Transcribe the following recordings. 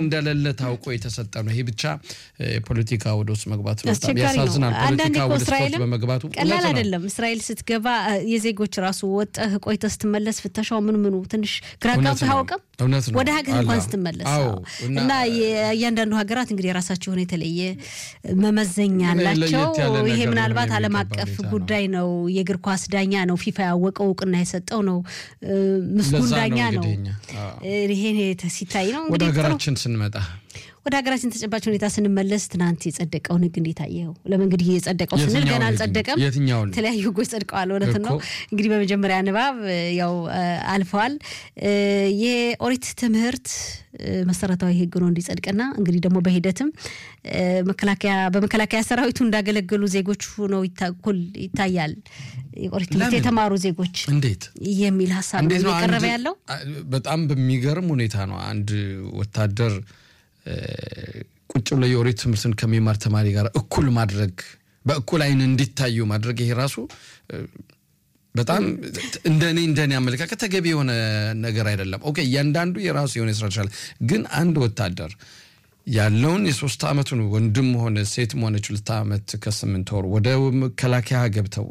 እንደሌለ ታውቆ የተሰጠ ነው። ይሄ ብቻ ፖለቲካ ወደ ውስጥ መግባት ነው። በጣም አስቸጋሪ ነው። ያሳዝናል። አንዳንዴ ፖለቲካ እኮ ወደ ስፖርት እስራኤልም በመግባቱ ቀላል እውነት ነው። አይደለም። እስራኤል ስትገባ የዜጎች ራሱ ወጠህ ቆይተህ ስትመለስ ፍተሻው ምን ምኑ ትንሽ ግራ እውነት ጋብቶ ነው። አያውቅም እውነት ነው። ወደ ሀገር እንኳን አላ- ስትመለስ አዎ። አዎ። እና- እና የእያንዳንዱ ሀገራት እንግዲህ የራሳቸው የሆነ የተለየ መመዘኛ አላቸው። ለየት ያለ ይሄ ነገር ምናልባት ነው ዓለም የሚገባ አቀፍ ሁኔታ ነው። ጉዳይ ነው። የእግር ኳስ ዳኛ ነው። ፊፋ ያወቀው እውቅና የሰጠው ነው። እ፣ ምስጉን ለዛ ነው ዳኛ ነው። እንግዲህ እኛ፣ አዎ። ይሄ ሲታይ ነው ወደ እንግዲህ ጥሩ ሀገራችን ስንመጣ ወደ ሀገራችን ተጨባጭ ሁኔታ ስንመለስ ትናንት የጸደቀውን ህግ እንዴት አየኸው? ለምን እንግዲህ የጸደቀው ስንል የትኛውን ገና ህግ? አልጸደቀም። የትኛውን? የተለያዩ ህጎች ጸድቀዋል። እውነት ነው። እኮ። እንግዲህ በመጀመሪያ ንባብ እ፣ ያው እ፣ አልፈዋል። እ፣ የኦሪት ትምህርት እ፣ መሰረታዊ ህግ ነው እንዲጸድቅና እንግዲህ ደግሞ በሂደትም እ፣ መከላከያ በመከላከያ ሰራዊቱ እንዳገለገሉ ዜጎች ሆነው ይታ- እኩል ይታያል። የኦሪት ትምህርት ለምን? የተማሩ ዜጎች እንዴት የሚል ሀሳብ ነው እንዴት ነው እየቀረበ አንድ- ያለው። አ- በጣም በሚገርም ሁኔታ ነው አንድ ወታደር እ፣ ቁጭ ብሎ የኦሪት ትምህርትን ከሚማር ተማሪ ጋር እኩል ማድረግ በእኩል አይን እንዲታዩ ማድረግ ይሄ ራሱ እ፣ በጣም እንደኔ እንደኔ አመለካከት ተገቢ የሆነ ነገር አይደለም። ኦኬ እያንዳንዱ የራሱ የሆነ ስራ ይችላል። ግን አንድ ወታደር ያለውን የሶስት ዓመቱን ወንድም ሆነ ሴትም ሆነች ሁለት ዓመት ከስምንት ወር ወደ መከላከያ ገብተው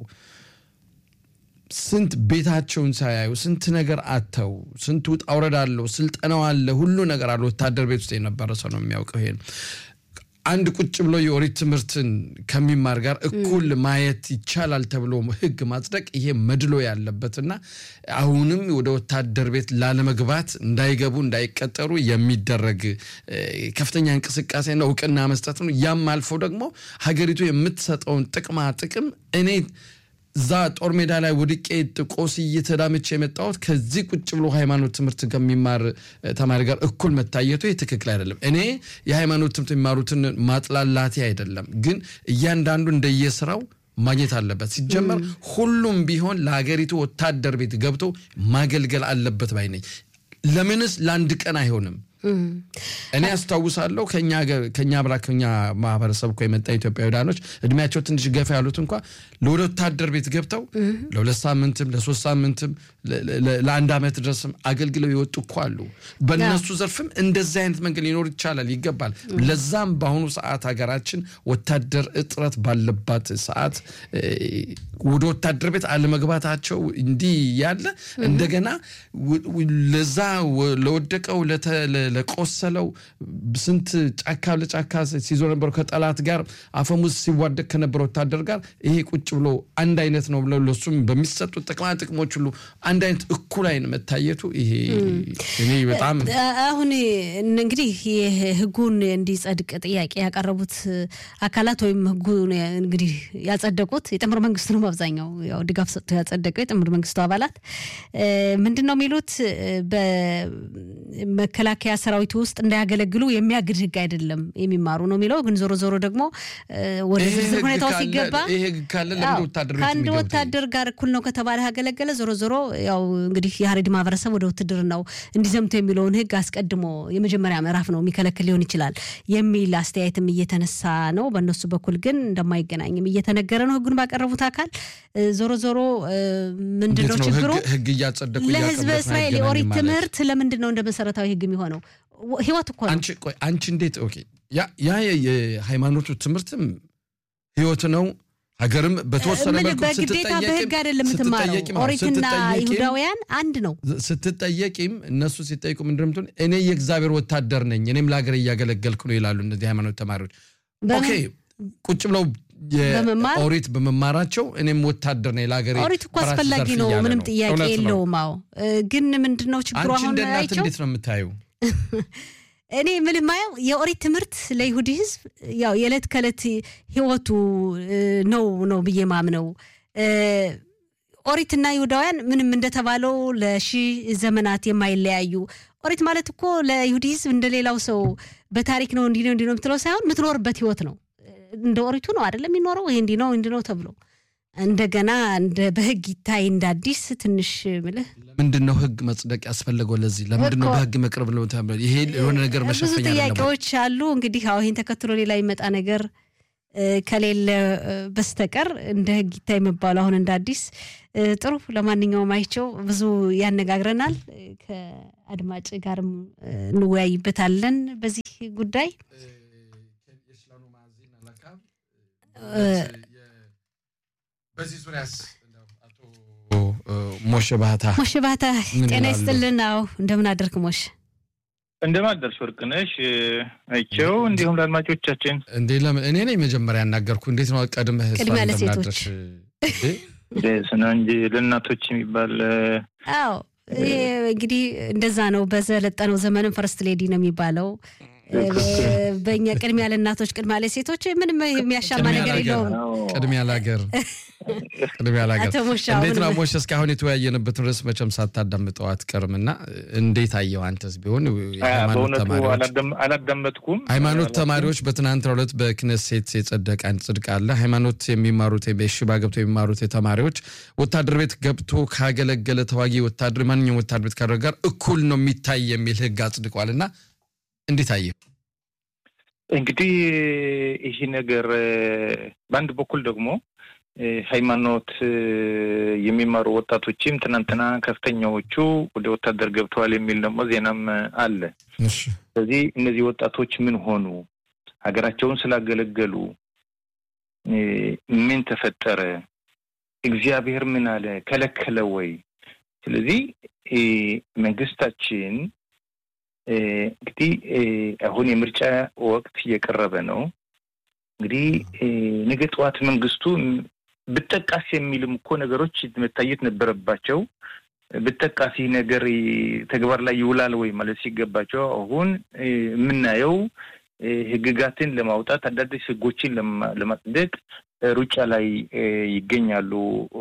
ስንት ቤታቸውን ሳያዩ ስንት ነገር አተው ስንት ውጣ ውረድ አለው፣ ስልጠናው አለ፣ ሁሉ ነገር አለ። ወታደር ቤት ውስጥ የነበረ ሰው ነው የሚያውቀው ይሄን። አንድ ቁጭ ብሎ የኦሪት ትምህርትን ከሚማር ጋር እኩል ማየት ይቻላል ተብሎ ሕግ ማጽደቅ ይሄ መድሎ ያለበትና አሁንም ወደ ወታደር ቤት ላለመግባት እንዳይገቡ እንዳይቀጠሩ የሚደረግ እ፣ ከፍተኛ እንቅስቃሴና እውቅና መስጠት ነው። ያም አልፎ ደግሞ ሀገሪቱ የምትሰጠውን ጥቅማ ጥቅም እኔ እዛ ጦር ሜዳ ላይ ወድቄ ጥቆስ እየተዳመች የመጣሁት ከዚህ ቁጭ ብሎ ሃይማኖት ትምህርት ከሚማር እ፣ ተማሪ ጋር እኩል መታየቱ ይህ ትክክል አይደለም። እኔ የሃይማኖት ትምህርት የሚማሩትን ማጥላላቴ አይደለም፣ ግን እያንዳንዱ እንደየስራው ማግኘት አለበት። ሲጀመር ሁሉም ቢሆን ለሀገሪቱ ወታደር ቤት ገብቶ ማገልገል አለበት ባይ ነኝ። ለምንስ ለአንድ ቀን አይሆንም? እኔ አስታውሳለሁ ከኛ ሀገር- ከኛ ብላ ከኛ ማህበረሰብ እኮ የመጣ ኢትዮጵያውያኖች እድሜያቸው ትንሽ ገፋ ያሉት እንኳ ለወደ ወታደር ቤት ገብተው ለሁለት ሳምንትም ለሶስት ሳምንትም ለ- ለ- ለአንድ ዓመት ድረስም አገልግለው የወጡ እኮ አሉ። በእነሱ ዘርፍም እንደዚህ አይነት መንገድ ሊኖር ይቻላል ይገባል። ለዛም በአሁኑ ሰዓት ሀገራችን ወታደር እጥረት ባለባት ሰዓት እ፣ ወደ ወታደር ቤት አለመግባታቸው እንዲህ ያለ እንደገና ው- ው- ለዛ ወ- ለወደቀው ለተ- ለ- ለቆሰለው ስንት ጫካ ለጫካ ሲዞር ነበረው ከጠላት ጋር አፈሙዝ ሲዋደቅ ከነበረ ወታደር ጋር ይሄ ቁጭ ብሎ አንድ አይነት ነው ብለው ለሱም በሚሰጡት ጥቅማ ጥቅሞች ሁሉ አንድ አይነት እኩል አይን መታየቱ ይሄ እኔ በጣም አሁን እንግዲህ ይህ ህጉን እንዲጸድቅ ጥያቄ ያቀረቡት አካላት ወይም ህጉን እንግዲህ ያጸደቁት የጥምር መንግስቱ ነው። አብዛኛው ያው ድጋፍ ሰጥቶ ያጸደቀው የጥምር መንግስቱ አባላት እ፣ ምንድን ነው የሚሉት እ፣ በመከላከያ ሰራዊቱ ውስጥ እንዳያገለግሉ የሚያግድ ህግ አይደለም የሚማሩ ነው የሚለው። ግን ዞሮ ዞሮ ደግሞ እ፣ ወደ ይሄ ዝርዝር ህግ ሁኔታው ካለ- ሲገባ ይሄ ህግ ካለ ለምን አዎ፣ ወታደር ቤት ከአንድ የሚገቡት? ወታደር ጋር እኩል ነው ከተባለ ያገለገለ ዞሮ ዞሮ ያው እንግዲህ የሀረሪ ማህበረሰብ ወደ ውትድርናው እንዲዘምቱ የሚለውን ህግ አስቀድሞ የመጀመሪያ ምዕራፍ ነው የሚከለክል ሊሆን ይችላል የሚል አስተያየትም እየተነሳ ነው። በእነሱ በኩል ግን እንደማይገናኝም እየተነገረ ነው። ህጉን ባቀረቡት አካል እ፣ ዞሮ ዞሮ እ፣ ምንድን ነው እንዴት ነው ችግሩ? ህግ- ህግ እያጸደቁ ለህዝበ እያከበሩት እስራኤል አይገናኝም የኦሪት ማለት? ትምህርት ለምንድን ነው እንደ መሰረታዊ ህግ የሚሆነው? ወ- ህይወት እኮ ነው። አንቺ ቆይ አንቺ እንዴት ኦኬ ያ ያ የ- የሃይማኖቱ ትምህርትም ህይወት ነው። ሀገርም በተወሰነ ምን መልኩ በግዴታ ስትጠየቂም- በህግ አይደለም የምትማረው። ስትጠየቂም አዎ፣ ኦሪትና ስትጠየቂም- ይሁዳውያን አንድ ነው። ስትጠየቂም እነሱ ሲጠይቁ ምንድን ነው የምትሆን? እኔ የእግዚአብሔር ወታደር ነኝ እኔም ለሀገር እያገለገልኩ ነው ይላሉ እነዚህ ሃይማኖት ተማሪዎች። በምን- ኦኬ ቁጭ ብለው በመማር? ኦሪት በመማራቸው እኔም ወታደር ነኝ ለሀገር ኦሪት እኮ አስፈላጊ ነው፣ ምንም ጥያቄ የለውም። አዎ እ፣ ግን ምንድን ነው ችግሩ? አንቺ አሁን እንደ እናት አይቸው እንዴት ነው የምታየው? እኔ ምን ማየው የኦሪት ትምህርት ለይሁዲ ህዝብ ያው የዕለት ከዕለት ህይወቱ እ፣ ነው ነው ብዬ ማምነው እ፣ ኦሪትና ይሁዳውያን ምንም እንደተባለው ለሺህ ዘመናት የማይለያዩ ኦሪት ማለት እኮ ለይሁዲ ህዝብ እንደሌላው ሰው በታሪክ ነው እንዲህ ነው እንዲህ ነው የምትለው ሳይሆን የምትኖርበት ህይወት ነው። እንደ ኦሪቱ ነው አይደለም የሚኖረው ይሄ እንዲህ ነው እንዲህ ነው ተብሎ እንደገና እንደ በህግ ይታይ እንደ አዲስ ትንሽ ምልህ ለምንድን ነው ህግ መጽደቅ ያስፈለገው? ለዚህ ለምንድን ነው እኮ- በህግ መቅረብ ነው ተብሎ? ይሄ የሆነ ነገር ብዙ መሸፈኛ አይደለም ወይ? ጥያቄዎች አሉ። እንግዲህ አሁ ይህን ተከትሎ ሌላ ይመጣ ነገር ከሌለ በስተቀር እንደ ህግ ይታይ የሚባሉ አሁን እንደ አዲስ ጥሩ። ለማንኛውም አይቸው ብዙ ያነጋግረናል። ከአድማጭ ጋርም እንወያይበታለን በዚህ ጉዳይ በዚህ ዙሪያስ ሞሽ ባህታ ሞሽ ባህታ ጤና ይስጥልን። አዎ እንደምን አደርክ ሞሽ? እንደምን አደርሽ ወርቅነሽ አይቸው፣ እንዲሁም ለአድማጮቻችን። እንዴ ለምን እኔ ነኝ መጀመሪያ ያናገርኩ? እንዴት ነው ቀድመህ ቅድሚያ ለሴቶች ስና እንጂ ለእናቶች የሚባል አዎ፣ ይሄ እንግዲህ እንደዛ ነው። በዘለጠነው ዘመንም ፈርስት ሌዲ ነው የሚባለው። በእኛ ቅድሚያ ለእናቶች ቅድሚያ ለሴቶች ምንም የሚያሻማ ነገር የለውም። ቅድሚያ ለሀገር ቅድሚያ ለሀገር። እንዴት ነው ሞሽ? እስካሁን የተወያየንበትን ርዕስ መቼም ሳታዳምጠው አትቀርም እና እንዴት አየው አንተስ ቢሆን? አላዳመጥኩም። ሃይማኖት ተማሪዎች በትናንትናው ዕለት በክነሴት የጸደቀ አንድ ጽድቅ አለ። ሃይማኖት የሚማሩት በሽባ ገብቶ የሚማሩት ተማሪዎች ወታደር ቤት ገብቶ ካገለገለ ተዋጊ ወታደር ማንኛውም ወታደር ቤት ካደረገ ጋር እኩል ነው የሚታይ የሚል ህግ አጽድቋል እና እንዴት አየው? እንግዲህ ይህ ነገር በአንድ በኩል ደግሞ ሃይማኖት የሚማሩ ወጣቶችም ትናንትና ከፍተኛዎቹ ወደ ወታደር ገብተዋል የሚል ደግሞ ዜናም አለ። ስለዚህ እነዚህ ወጣቶች ምን ሆኑ? ሀገራቸውን ስላገለገሉ ምን ተፈጠረ? እግዚአብሔር ምን አለ? ከለከለ ወይ? ስለዚህ መንግስታችን እንግዲህ አሁን የምርጫ ወቅት እየቀረበ ነው። እንግዲህ ነገ ጠዋት መንግስቱ ብጠቃስ የሚልም እኮ ነገሮች መታየት ነበረባቸው። ብጠቃሲ ነገር ተግባር ላይ ይውላል ወይ ማለት ሲገባቸው አሁን የምናየው ህግጋትን ለማውጣት አዳዲስ ህጎችን ለማጽደቅ ሩጫ ላይ ይገኛሉ።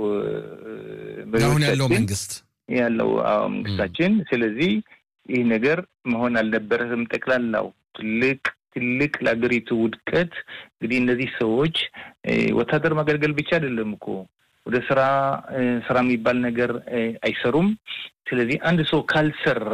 አሁን ያለው መንግስት ያለው መንግስታችን ስለዚህ ይህ ነገር መሆን አልነበረም። ጠቅላላው ትልቅ ትልቅ ለሀገሪቱ ውድቀት እንግዲህ እነዚህ ሰዎች ወታደር ማገልገል ብቻ አይደለም እኮ ወደ ስራ ስራ የሚባል ነገር አይሰሩም። ስለዚህ አንድ ሰው ካልሰራ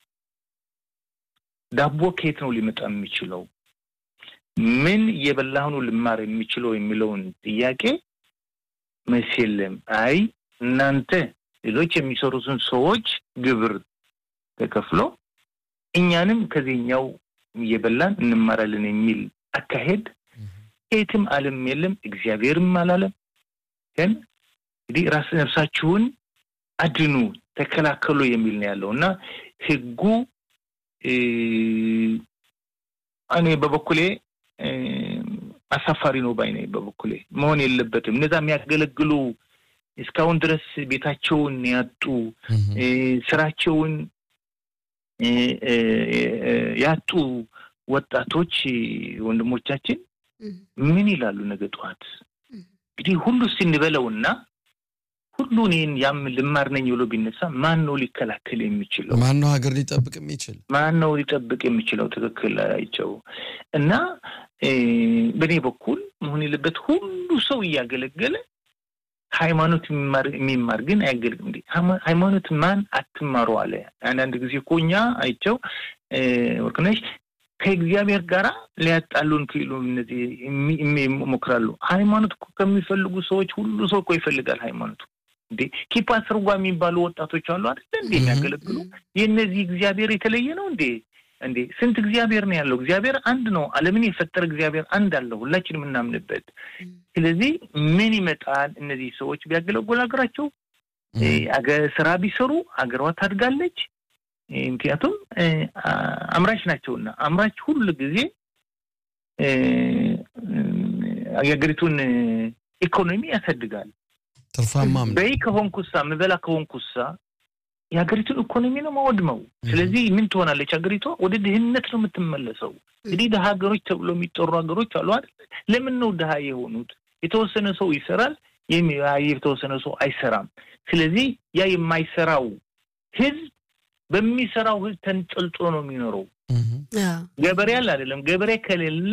ዳቦ ከየት ነው ሊመጣ የሚችለው? ምን እየበላህ ነው ልማር የሚችለው የሚለውን ጥያቄ መልስ የለም። አይ እናንተ ሌሎች የሚሰሩትን ሰዎች ግብር ተከፍሎ እኛንም ከዚህኛው እየበላን እንማራለን የሚል አካሄድ የትም ዓለም የለም፣ እግዚአብሔርም አላለም። ግን እንግዲህ ራስ ነፍሳችሁን አድኑ፣ ተከላከሉ የሚል ነው ያለው እና ህጉ እኔ በበኩሌ አሳፋሪ ነው ባይ ነኝ። በበኩሌ መሆን የለበትም። እነዛ የሚያገለግሉ እስካሁን ድረስ ቤታቸውን ያጡ ስራቸውን ያጡ ወጣቶች ወንድሞቻችን ምን ይላሉ ነገ ጠዋት? እንግዲህ ሁሉ ስንበለውና ሁሉ እኔን ያም ልማር ነኝ ብሎ ቢነሳ ማን ነው ሊከላከል የሚችለው? ማን ነው ሀገር ሊጠብቅ የሚችል? ማን ነው ሊጠብቅ የሚችለው? ትክክል አይቸው እና በእኔ በኩል መሆን የለበት ሁሉ ሰው እያገለገለ ሃይማኖት የሚማር ግን አያገልግም። እንዴ ሃይማኖት ማን አትማሩ አለ። አንዳንድ ጊዜ እኮ እኛ አይቸው ወርቅነሽ ከእግዚአብሔር ጋራ ሊያጣሉን ክሉ እነዚህ ይሞክራሉ። ሃይማኖት እኮ ከሚፈልጉ ሰዎች ሁሉ ሰው እኮ ይፈልጋል ሃይማኖቱ። እንዴ ኪፓ ስርጓ የሚባሉ ወጣቶች አሉ አይደለ እንዴ የሚያገለግሉ የእነዚህ እግዚአብሔር የተለየ ነው እንዴ? እንዴ ስንት እግዚአብሔር ነው ያለው? እግዚአብሔር አንድ ነው። ዓለምን የፈጠረ እግዚአብሔር አንድ አለው፣ ሁላችንም የምናምንበት። ስለዚህ ምን ይመጣል? እነዚህ ሰዎች ቢያገለግሉ ሀገራቸው ስራ ቢሰሩ ሀገሯ ታድጋለች። ምክንያቱም አምራች ናቸውና አምራች ሁሉ ጊዜ የሀገሪቱን ኢኮኖሚ ያሳድጋል። ትርፋማም በይ ከሆንኩሳ ምበላ ከሆንኩሳ የሀገሪቱን ኢኮኖሚ ነው ማወድመው። ስለዚህ ምን ትሆናለች ሀገሪቷ? ወደ ድህነት ነው የምትመለሰው። እንግዲህ ድሀ ሀገሮች ተብሎ የሚጠሩ ሀገሮች አሉ አይደል? ለምን ነው ድሀ የሆኑት? የተወሰነ ሰው ይሰራል፣ የተወሰነ ሰው አይሰራም። ስለዚህ ያ የማይሰራው ህዝብ በሚሰራው ህዝብ ተንጠልጥሎ ነው የሚኖረው። ገበሬ አለ አይደለም? ገበሬ ከሌለ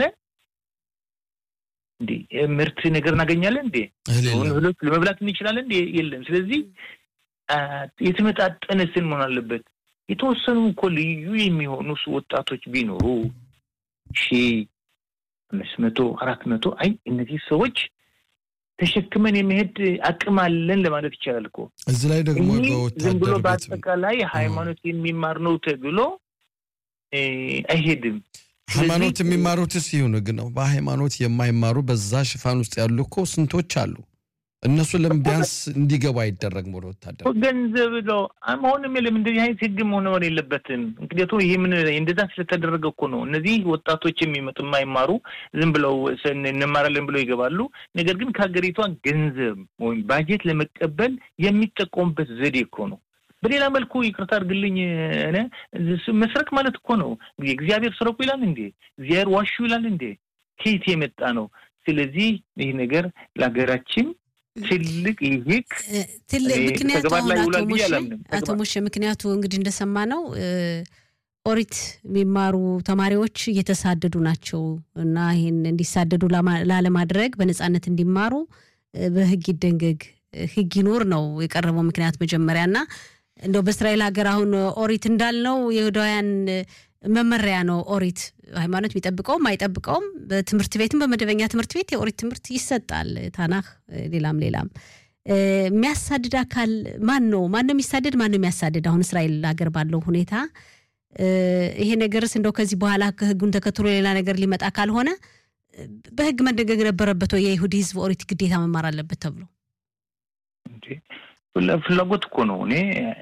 እንዴ ምርት ነገር እናገኛለን እንዴ? እህሎች ለመብላት እንችላለን እንዴ? የለም። ስለዚህ የተመጣጠነ ስን መሆን አለበት። የተወሰኑ እኮ ልዩ የሚሆኑ ወጣቶች ቢኖሩ ሺ አምስት መቶ አራት መቶ አይ እነዚህ ሰዎች ተሸክመን የመሄድ አቅም አለን ለማለት ይቻላል እኮ። እዚህ ላይ ደግሞ ዝም ብሎ በአጠቃላይ ሃይማኖት የሚማር ነው ተብሎ አይሄድም። ሃይማኖት የሚማሩትስ ይሁን ግን ነው። በሃይማኖት የማይማሩ በዛ ሽፋን ውስጥ ያሉ እኮ ስንቶች አሉ። እነሱ ለምን ቢያንስ እንዲገቡ አይደረግም? ወደ ወታደር ገንዘብ ነው መሆንም የለም። እንደዚህ አይነት ህግ መሆን የለበትም። ምክንያቱም ይህ ምን እንደዛ ስለተደረገ እኮ ነው። እነዚህ ወጣቶች የሚመጡ የማይማሩ ዝም ብለው እንማራለን ብለው ይገባሉ። ነገር ግን ከሀገሪቷ ገንዘብ ወይም ባጀት ለመቀበል የሚጠቀሙበት ዘዴ እኮ ነው። በሌላ መልኩ ይቅርታ አድርግልኝ፣ መስረቅ ማለት እኮ ነው። እግዚአብሔር ስረቁ ይላል እንዴ? እግዚአብሔር ዋሹ ይላል እንዴ? ከየት የመጣ ነው? ስለዚህ ይህ ነገር ለሀገራችን ትልቅ ይህክ ትልቅ ምክንያቱ አቶ ሞሼ ምክንያቱ እንግዲህ እንደሰማ ነው ኦሪት የሚማሩ ተማሪዎች እየተሳደዱ ናቸው እና ይህን እንዲሳደዱ ላለማድረግ በነፃነት እንዲማሩ በህግ ይደንገግ ህግ ይኖር ነው የቀረበው ምክንያት መጀመሪያ እና እንደው በእስራኤል ሀገር አሁን ኦሪት እንዳልነው የይሁዳውያን መመሪያ ነው። ኦሪት ሃይማኖት የሚጠብቀውም አይጠብቀውም በትምህርት ቤትም በመደበኛ ትምህርት ቤት የኦሪት ትምህርት ይሰጣል። ታናህ፣ ሌላም ሌላም። የሚያሳድድ አካል ማን ነው? ማን ነው የሚሳደድ? ማን ነው የሚያሳድድ? አሁን እስራኤል ሀገር ባለው ሁኔታ ይሄ ነገርስ እንደው ከዚህ በኋላ ህጉን ተከትሎ ሌላ ነገር ሊመጣ ካልሆነ በህግ መደገግ ነበረበት ወይ? የይሁዲ ህዝብ ኦሪት ግዴታ መማር አለበት ተብሎ ፍላጎት እኮ ነው። እኔ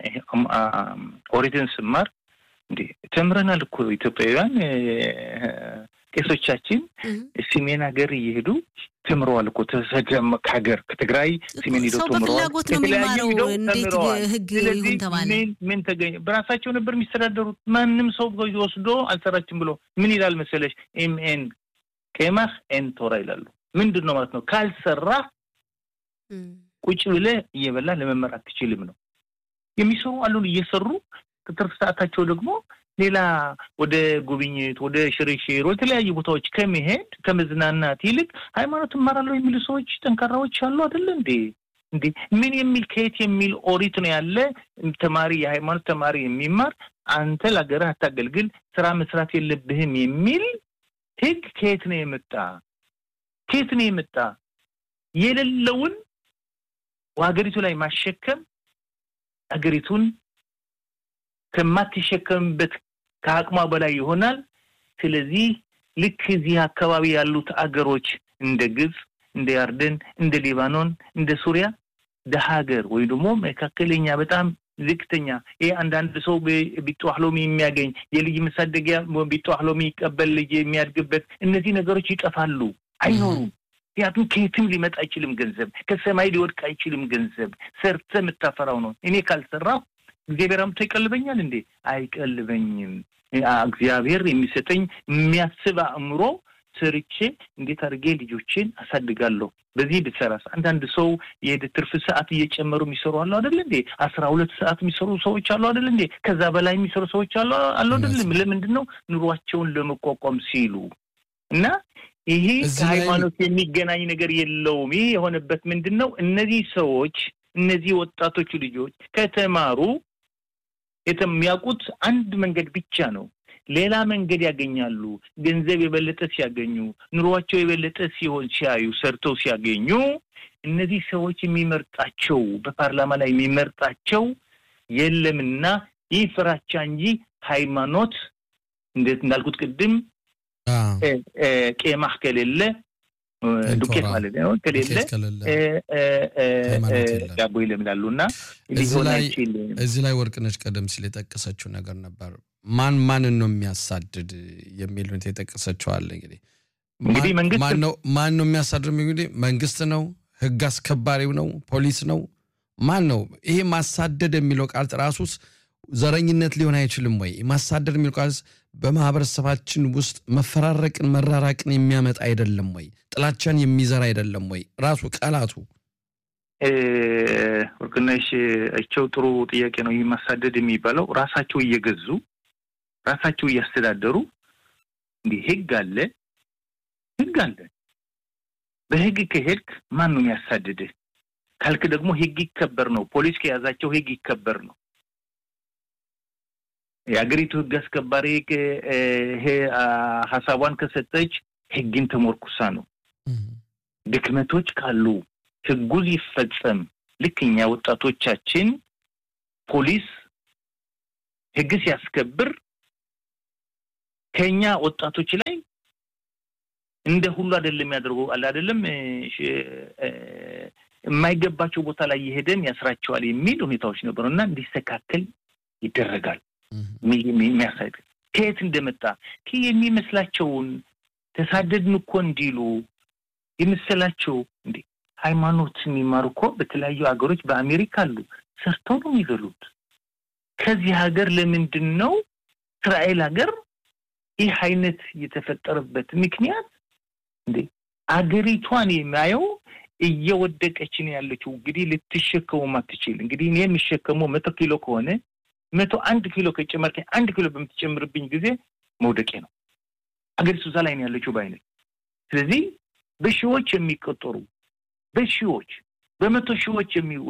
ኦሪትን ስማር እንዴ ተምረናል እኮ ኢትዮጵያውያን ቄሶቻችን ሰሜን ሀገር እየሄዱ ተምረዋል እኮ ከሀገር ከትግራይ ሰሜን ሄደው ተምረዋል። በፍላጎት ነው የሚማረው። እንዴት ህግ ይሁን ተባለ? ምን ተገኘ? በራሳቸው ነበር የሚስተዳደሩት። ማንም ሰው ወስዶ አልሰራችም ብሎ ምን ይላል መሰለሽ? ኤምኤን ቄማህ ኤን ቶራ ይላሉ። ምንድን ነው ማለት ነው? ካልሰራ ቁጭ ብለህ እየበላ ለመመር አትችልም ነው የሚሰሩ አሉን እየሰሩ ትርፍ ሰዓታቸው ደግሞ ሌላ ወደ ጉብኝት፣ ወደ ሽርሽር፣ ወደ ተለያዩ ቦታዎች ከመሄድ ከመዝናናት ይልቅ ሃይማኖት እማራለሁ የሚሉ ሰዎች ጠንካራዎች አሉ አይደለ እንዴ? እንዴ ምን የሚል ከየት የሚል ኦሪት ነው ያለ ተማሪ የሃይማኖት ተማሪ የሚማር አንተ ለሀገርህ አታገልግል፣ ስራ መስራት የለብህም የሚል ህግ ከየት ነው የመጣ? ከየት ነው የመጣ? የሌለውን ሀገሪቱ ላይ ማሸከም ሀገሪቱን ከማትሸከምበት ከአቅሟ በላይ ይሆናል። ስለዚህ ልክ እዚህ አካባቢ ያሉት አገሮች እንደ ግብፅ፣ እንደ ያርደን፣ እንደ ሊባኖን፣ እንደ ሱሪያ ደሀ ሀገር ወይ ደግሞ መካከለኛ በጣም ዝቅተኛ ይሄ አንዳንድ ሰው ቢጠዋህሎሚ የሚያገኝ የልጅ መሳደጊያ ቢጠዋህሎሚ ይቀበል ልጅ የሚያድግበት እነዚህ ነገሮች ይጠፋሉ፣ አይኖሩም። ምክንያቱም ከየትም ሊመጣ አይችልም ገንዘብ፣ ከሰማይ ሊወድቅ አይችልም ገንዘብ። ሰርተ የምታፈራው ነው። እኔ ካልሰራሁ እግዚአብሔር አምጥቶ ይቀልበኛል እንዴ? አይቀልበኝም። እግዚአብሔር የሚሰጠኝ የሚያስብ አእምሮ ሰርቼ እንዴት አድርጌ ልጆችን አሳድጋለሁ። በዚህ ብትሰራስ አንዳንድ ሰው የሄደ ትርፍ ሰዓት እየጨመሩ የሚሰሩ አሉ አደለ እንዴ? አስራ ሁለት ሰዓት የሚሰሩ ሰዎች አሉ አደለ እንዴ? ከዛ በላይ የሚሰሩ ሰዎች አሉ አሉ አደለም? ለምንድን ነው ኑሯቸውን ለመቋቋም ሲሉ እና ይሄ ከሃይማኖት የሚገናኝ ነገር የለውም። ይህ የሆነበት ምንድን ነው? እነዚህ ሰዎች እነዚህ ወጣቶቹ ልጆች ከተማሩ የሚያውቁት አንድ መንገድ ብቻ ነው። ሌላ መንገድ ያገኛሉ። ገንዘብ የበለጠ ሲያገኙ፣ ኑሯቸው የበለጠ ሲሆን ሲያዩ፣ ሰርተው ሲያገኙ እነዚህ ሰዎች የሚመርጣቸው በፓርላማ ላይ የሚመርጣቸው የለምና ይህ ፍራቻ እንጂ ሃይማኖት እንዴት እንዳልኩት ቅድም ቄማህ ከሌለ ዱቄት ማለት ነው ከሌለ ዳቦ ይለምላሉ እና እዚህ ላይ ወርቅነች ቀደም ሲል የጠቀሰችው ነገር ነበር። ማን ማንን ነው የሚያሳድድ የሚል ሁኔታ የጠቀሰችው አለ። እንግዲህ እንግዲህ መንግስት ማን ነው የሚያሳድድ? እንግዲህ መንግስት ነው፣ ህግ አስከባሪው ነው፣ ፖሊስ ነው፣ ማን ነው? ይሄ ማሳደድ የሚለው ቃል ራሱስ ዘረኝነት ሊሆን አይችልም ወይ? ማሳደድ የሚለው ቃል በማህበረሰባችን ውስጥ መፈራረቅን መራራቅን የሚያመጣ አይደለም ወይ? ጥላቻን የሚዘራ አይደለም ወይ? ራሱ ቃላቱ ወርቅነሽ እቸው ጥሩ ጥያቄ ነው። ይህ ማሳደድ የሚባለው ራሳቸው እየገዙ ራሳቸው እያስተዳደሩ እንዲህ ህግ አለ ህግ አለ። በህግ ከሄድክ ማን ነው የሚያሳድድህ ካልክ ደግሞ ህግ ይከበር ነው። ፖሊስ ከያዛቸው ህግ ይከበር ነው። የሀገሪቱ ህግ አስከባሪ ሀሳቧን ከሰጠች ህግን ተሞርኩሳ ነው። ድክመቶች ካሉ ህጉ ይፈጸም። ልክ እኛ ወጣቶቻችን ፖሊስ ህግ ሲያስከብር ከኛ ወጣቶች ላይ እንደ ሁሉ አይደለም የሚያደርገው አለ አይደለም የማይገባቸው ቦታ ላይ የሄደን ያስራቸዋል የሚል ሁኔታዎች ነበሩ እና እንዲስተካከል ይደረጋል። የሚያሳይ ከየት እንደመጣ የሚመስላቸውን ተሳደድን እኮ እንዲሉ የመሰላቸው እንዴ ሃይማኖት የሚማሩ እኮ በተለያዩ ሀገሮች በአሜሪካ አሉ። ሰርተው ነው የሚበሉት። ከዚህ ሀገር ለምንድን ነው እስራኤል ሀገር ይህ አይነት የተፈጠረበት ምክንያት እንዴ አገሪቷን የሚያየው እየወደቀች ነው ያለችው። እንግዲህ ልትሸከሙ አትችል። እንግዲህ እኔ የምሸከመው መቶ ኪሎ ከሆነ መቶ አንድ ኪሎ ከጨመር አንድ ኪሎ በምትጨምርብኝ ጊዜ መውደቄ ነው። አገሪቱ እዛ ላይ ነው ያለችው በአይነት ስለዚህ በሺዎች የሚቆጠሩ በሺዎች በመቶ ሺዎች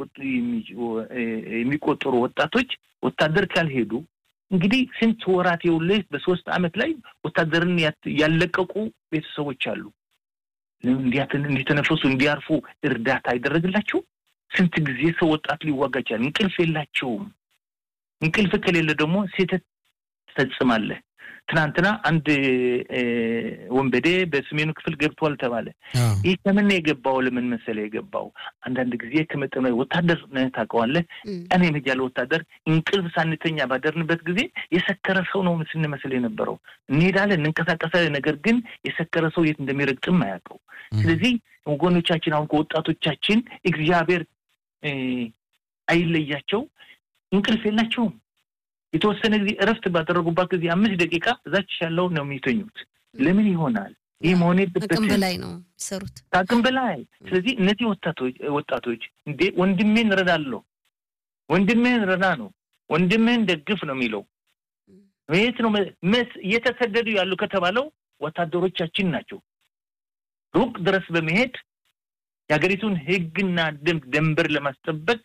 የሚቆጠሩ ወጣቶች ወታደር ካልሄዱ እንግዲህ ስንት ወራት የውልህ በሶስት አመት ላይ ወታደርን ያለቀቁ ቤተሰቦች አሉ። እንዲተነፈሱ እንዲያርፉ እርዳታ አይደረግላቸው። ስንት ጊዜ ሰው ወጣት ሊዋጋ ይችላል። እንቅልፍ የላቸውም። እንቅልፍ ከሌለ ደግሞ ስህተት ትፈጽማለህ። ትናንትና አንድ ወንበዴ በሰሜኑ ክፍል ገብቷል ተባለ። ይህ ከምን የገባው? ለምን መሰለ የገባው? አንዳንድ ጊዜ ከመጠኑ ወታደር ነህ ታውቀዋለህ። ቀን የመጃለ ወታደር እንቅልፍ ሳንተኛ ባደርንበት ጊዜ የሰከረ ሰው ነው ስንመስል የነበረው። እንሄዳለን፣ እንንቀሳቀሳለን። ነገር ግን የሰከረ ሰው የት እንደሚረግጥም አያውቀው። ስለዚህ ወገኖቻችን አሁን ከወጣቶቻችን እግዚአብሔር አይለያቸው፣ እንቅልፍ የላቸውም። የተወሰነ ጊዜ እረፍት ባደረጉባት ጊዜ አምስት ደቂቃ እዛች ያለው ነው የሚተኙት። ለምን ይሆናል? ይህ መሆን የለበትም። አቅም በላይ ነው የሚሰሩት፣ ከአቅም በላይ። ስለዚህ እነዚህ ወጣቶች ወጣቶች እንዴ ወንድሜን እረዳለሁ፣ ወንድሜን ረዳ ነው፣ ወንድምህን ደግፍ ነው የሚለው የት ነው እየተሰደዱ ያሉ ከተባለው ወታደሮቻችን ናቸው። ሩቅ ድረስ በመሄድ የሀገሪቱን ሕግና ደንብ ደንበር ለማስጠበቅ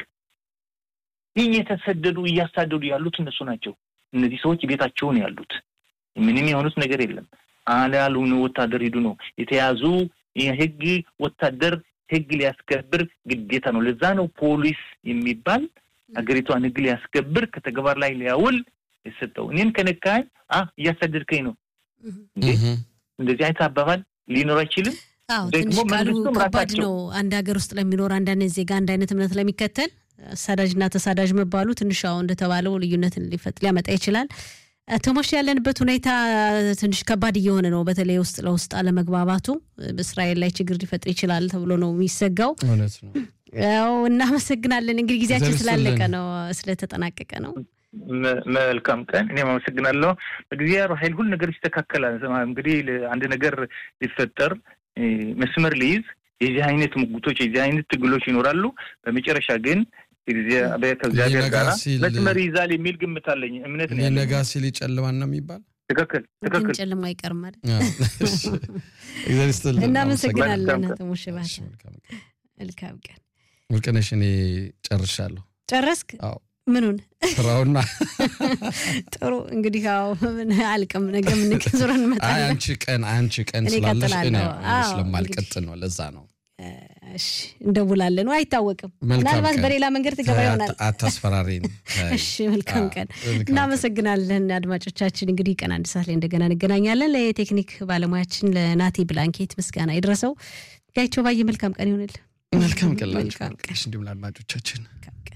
እየተሰደዱ እያሳደዱ ያሉት እነሱ ናቸው። እነዚህ ሰዎች ቤታቸውን ያሉት ምንም የሆኑት ነገር የለም። አላሉ ወታደር ሂዱ ነው የተያዙ። የህግ ወታደር ህግ ሊያስከብር ግዴታ ነው። ለዛ ነው ፖሊስ የሚባል ሀገሪቷን ህግ ሊያስከብር ከተግባር ላይ ሊያውል የሰጠው። እኔን ከነካኝ እያሳደድከኝ ነው። እንደዚህ አይነት አባባል ሊኖር አይችልም። አዎ ትንሽ ቃሉ ከባድ ነው። አንድ ሀገር ውስጥ ለሚኖር አንዳንድ ዜጋ አንድ አይነት እምነት ለሚከተል አሳዳጅና ተሳዳጅ መባሉ ትንሽ አሁን እንደተባለው ልዩነትን ሊፈጥ ሊያመጣ ይችላል። ተሞሽ ያለንበት ሁኔታ ትንሽ ከባድ እየሆነ ነው። በተለይ ውስጥ ለውስጥ አለመግባባቱ በእስራኤል ላይ ችግር ሊፈጥር ይችላል ተብሎ ነው የሚሰጋው። እውነት ነው። ያው እናመሰግናለን። እንግዲህ ጊዜያችን ስላለቀ ነው ስለተጠናቀቀ ነው። መልካም ቀን። እኔም አመሰግናለሁ። በእግዚአብሔር ኃይል ሁሉ ነገር ይስተካከላል። እንግዲህ አንድ ነገር ሊፈጠር መስመር ሊይዝ የዚህ አይነት ሙግቶች የዚህ አይነት ትግሎች ይኖራሉ። በመጨረሻ ግን ከእግዚአብሔር ጋር መስመር ይዛል የሚል ግምት አለኝ፣ እምነት ነው። ነጋ ሲል ይጨልማል ነው የሚባል። ትክክል ትክክል። ጨልሞ አይቀርም ማለት እግዚአብሔር ይስጥልን። እናመሰግናለን። ተሞሽ ባተ መልካም ቀን። ወርቅነሽ እኔ ጨርሻለሁ። ጨረስክ? አዎ ምኑን ስራውና ጥሩ እንግዲህ ያው ምን አልቅም ነገ ምን ዙረን እንመጣለን። አንቺ ቀን አንቺ ቀን እኔ ስላለሽ እኔ እቀጥላለሁ። ስለማልቀጥል ነው። ለዛ ነው። እሺ እንደውላለን። አይታወቅም፣ መልካም ምናልባት ቀን። በሌላ መንገድ ትገባ ይሆናል። አታስፈራሪን። እሺ መልካም አዎ፣ ቀን። መልካም እናመሰግናለን አድማጮቻችን። እንግዲህ ቀን አንድ ሰዓት ላይ እንደገና እንገናኛለን። ለቴክኒክ ባለሙያችን ለናቲ ብላንኬት ምስጋና ይድረሰው። ጋይቸው ባየ መልካም ቀን ይሆንል። መልካም ቀን ላችሁ መልካም ቀን። እንዲሁም ለአድማጮቻችን